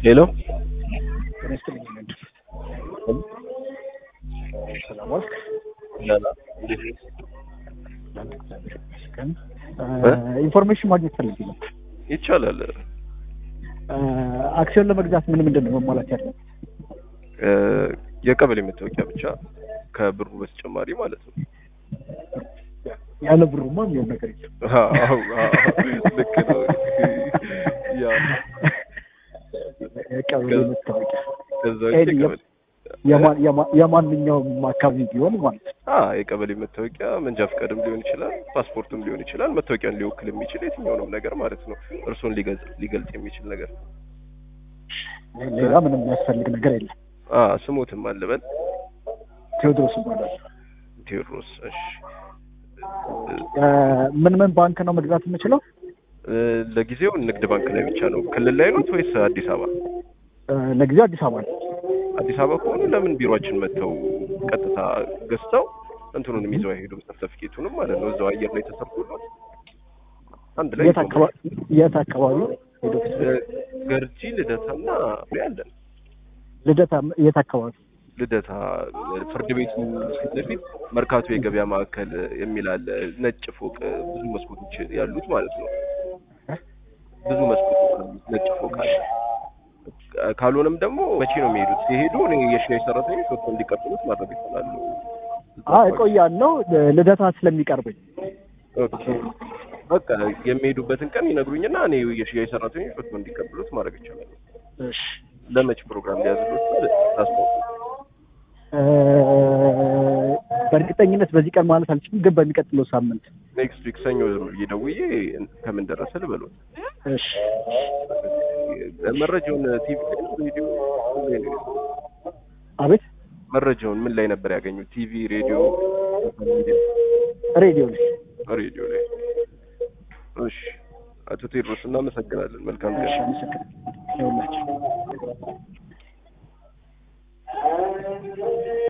ሄሎ ጤና ይስጥልኝ ነድ ሰላም ዋልክ? አንድ እግዚአብሔር ይመስገን። ኢንፎርሜሽን ማግኘት ፈልጌ ነው። ይቻላል። አክሲዮን ለመግዛት ምን ምንድን ነው መሟላት ያለው? የቀበሌ መታወቂያ ብቻ ከብሩ በተጨማሪ ማለት ነው። ያለ ብሩማ የሚሆን ነገር የለም። አዎ፣ አዎ፣ ልክ ነው። ያ የቀበሌ መታወቂያ ከዛ ውጭ ኤኒ የቀበሌ የማ- የማ- የማንኛውም አካባቢ ቢሆን ማለት ነው። አ የቀበሌ መታወቂያ መንጃ ፈቃድም ሊሆን ይችላል፣ ፓስፖርትም ሊሆን ይችላል። መታወቂያን ሊወክል የሚችል የትኛውንም ነገር ማለት ነው። እርሱን ሊገልጽ ሊገልጽ የሚችል ነገር ሌላ ምንም የሚያስፈልግ ነገር የለም። አ ስሞትም አለበል ቴዎድሮስ ይባላል። ቴዎድሮስ። እሺ ምን ምን ባንክ ነው መግዛት የምችለው? እ፣ ለጊዜው ንግድ ባንክ ላይ ብቻ ነው። ክልል ላይ ነው ወይስ አዲስ አበባ? ለጊዜው አዲስ አበባ ነው። አዲስ አበባ ከሆኑ ለምን ቢሮአችን መጥተው ቀጥታ ገዝተው እንትኑንም ይዘው አይሄዱም? ሰርተፊኬቱንም ማለት ነው። እዛው አየር ላይ ተሰርቶለት አንድ ላይ የት አካባቢ የት አካባቢ ሄዶ እ፣ ገርጂ ልደታና ያለን ልደታ የት አካባቢ? ልደታ ፍርድ ቤቱ ፊት ለፊት መርካቶ የገበያ ማዕከል የሚል አለ። ነጭ ፎቅ ብዙ መስኮቶች ያሉት ማለት ነው። ብዙ መስኮቶች ያሉት ነጭ ፎቅ አለ። ካልሆነም ደግሞ መቼ ነው የሚሄዱት? ሲሄዱ እኔ የሽያጭ ሰራተኞች ወጥተው እንዲቀጥሉት ማድረግ ይችላሉ። አይ እቆያለሁ ልደታ ስለሚቀርበኝ። ኦኬ በቃ የሚሄዱበትን ቀን ይነግሩኝና እኔ የሽያጭ ሰራተኞች ወጥተው እንዲቀጥሉት ማድረግ ይችላሉ። እሺ ለመች ፕሮግራም ሊያዝሉት ታስታውቁ። እ፣ በእርግጠኝነት በዚህ ቀን ማለት አልችልም፣ ግን በሚቀጥለው ሳምንት። ኔክስት ዊክ ሰኞ ዝም ብዬ ደውዬ ከምን ደረሰ ልበሉት። እሺ መረጃውን ቲቪ ላይ ነው ሬዲዮ ምን ላይ ነው? አቤት መረጃውን ምን ላይ ነበር ያገኙት? ቲቪ፣ ሬዲዮ፣ ሚዲያ? ሬዲዮ ላይ ሬዲዮ ላይ። እሺ አቶ ቴድሮስ እናመሰግናለን። መልካም ቀን። እሺ አመሰግናለሁ። ይኸውላችሁ